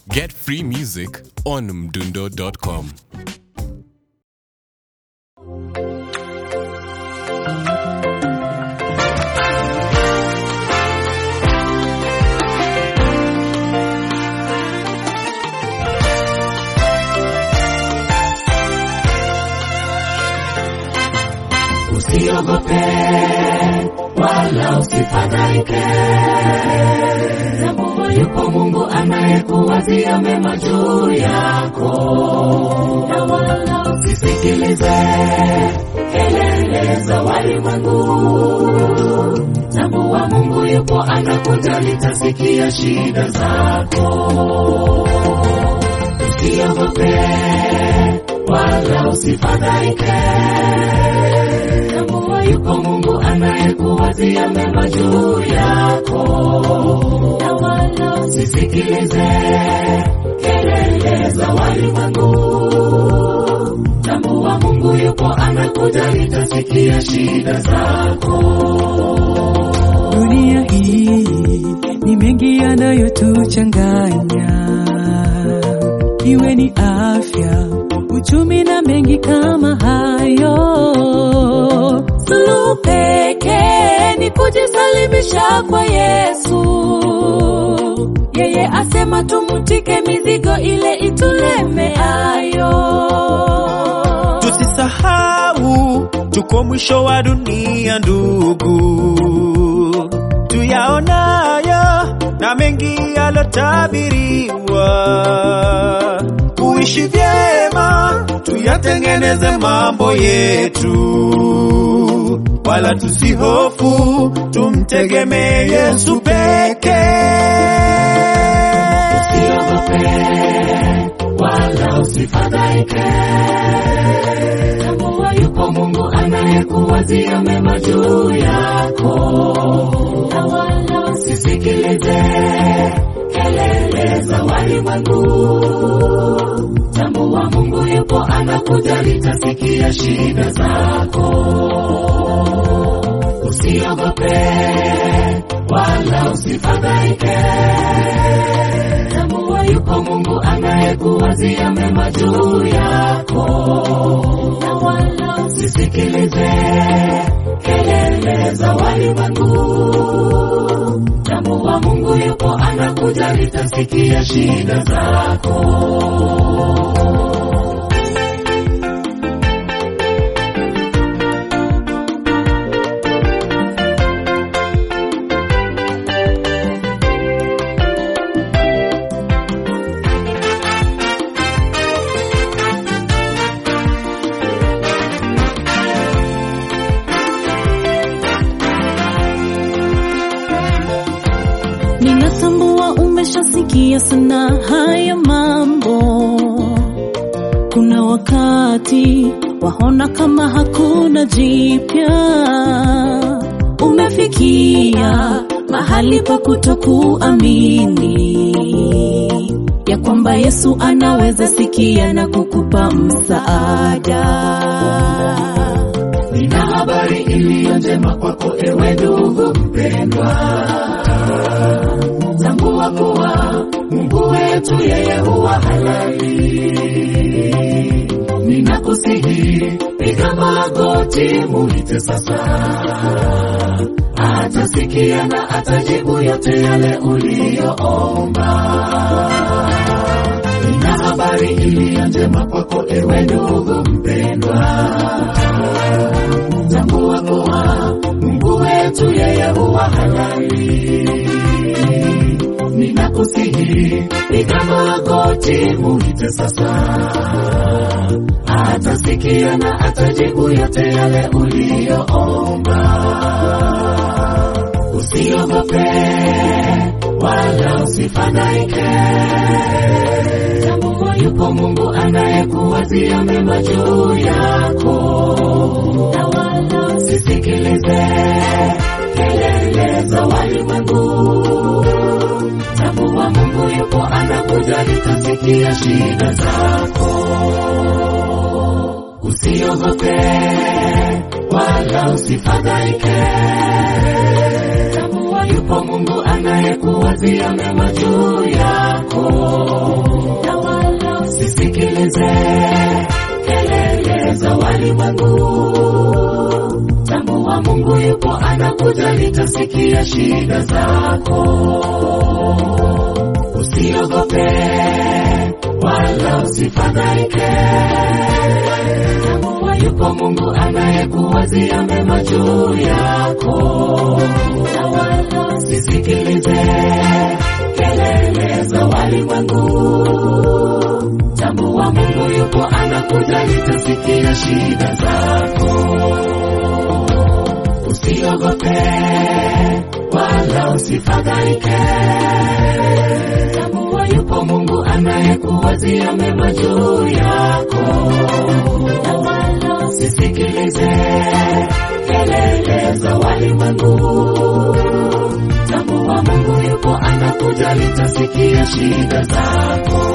Get free music on mdundo.com. Usiogope wala usifadhaike, tambua yupo Mungu anayekuwazia mema juu yako, na wala usisikilize kelele za walimwengu. Tambua Mungu yupo anakujali, tasikia shida zako. Usiogope wala usifadhaike tambua yupo Mungu anayekuwazia mema juu yako, na wala usisikilize kelele za walimwengu. Tambua Mungu yupo anakujali, tasikia shida zako. Dunia hii ni mengi yanayotuchanganya, iwe ni afya, uchumi na mengi kama hayo. Suluhu pekee ni kujisalimisha kwa Yesu. Yeye asema tumutike mizigo ile itulemeayo. Tusisahau tuko mwisho wa dunia, ndugu, tuyaonayo na mengi yalotabiriwa. Kuishi vyema, tuyatengeneze mambo yetu, wala tusihofu, tumtegemee Yesu pekee. Usiogope wala usifadhaike, tambua yupo Mungu anayekuwazia mema juu yako, na wala usisikilize kelele za walimwengu. Tambua Mungu yupo anakujali, tasikia shida zako. Usiogope wala usifadhaike, tambua yupo Mungu anayekuwazia mema juu yako, na wala usisikilize kelele za walimwengu. Tambua Mungu yupo anakujali, tasikia shida zako. Ninatambua umeshasikia sana haya mambo. Kuna wakati waona kama hakuna jipya, umefikia mahali pa kutokuamini ya kwamba Yesu anaweza sikia na kukupa msaada. Nina habari iliyo njema kwako ewe ndugu mpendwa, tambua kuwa Mungu wetu yeye huwa halali. Ninakusihi piga magoti, muite sasa, atasikia na atajibu yote yale uliyoomba. Nina habari iliyo njema kwako ewe ndugu mpendwa, tambua kuwa Mungu wetu yeye huwa halali. Ninakusihi piga magoti, muite sasa, atasikia na atajibu yote yale uliyoomba. Usiogope wala usifadhaike, tambua yupo Mungu anayekuwazia mema juu yako, na wala usisikilize kelele za walimwengu. Tambua Mungu yupo anakujali, tasikia shida zako. Usiogope wala usifadhaike, tambua yupo Mungu anayekuwazia mema juu yako Usisikilize kelele za walimwengu, tambua Mungu yupo anakuja, litasikia shida zako. Usiogope wala usifadhaike, tambua yupo Mungu anayekuwazia mema juu yako, na wala usisikilize kelele za walimwengu. Tambua Mungu yupo anakuja, litasikia shida zako. Usiogope wala usifadhaike, tambua yupo Mungu anayekuwazia mema juu yako, na wala usisikilize kelele za walimwengu. Tambua Mungu yupo anakuja, litasikia shida zako.